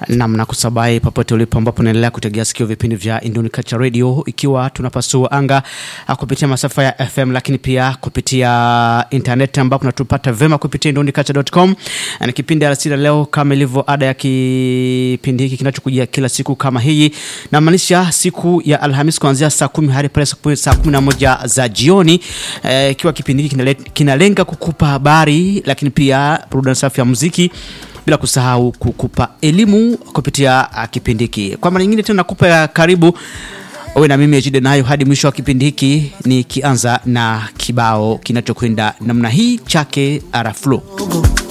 nam na kusabai popote ulipo ambapo unaendelea kutegea sikio vipindi vya Indoni Culture Radio ikiwa tunapasua anga ah, kupitia masafa ya FM lakini pia kupitia internet ambapo natupata vema kupitia indoniculture.com. Na Ni kipindi alasiri leo kama ilivyo ada ya kipindi hiki kinachokujia kila siku kama hii, namaanisha siku ya Alhamis kuanzia saa kumi hadi pale saa- saa kumi na moja za jioni eh, ikiwa kipindi hiki kinale- kinalenga kukupa habari lakini pia burudani safi ya muziki bila kusahau kukupa elimu kupitia uh, kipindi hiki. Kwa mara nyingine tena nakupa ya karibu uwe na mimi Ejide nayo hadi mwisho wa kipindi hiki, nikianza na kibao kinachokwenda namna hii chake Araflo.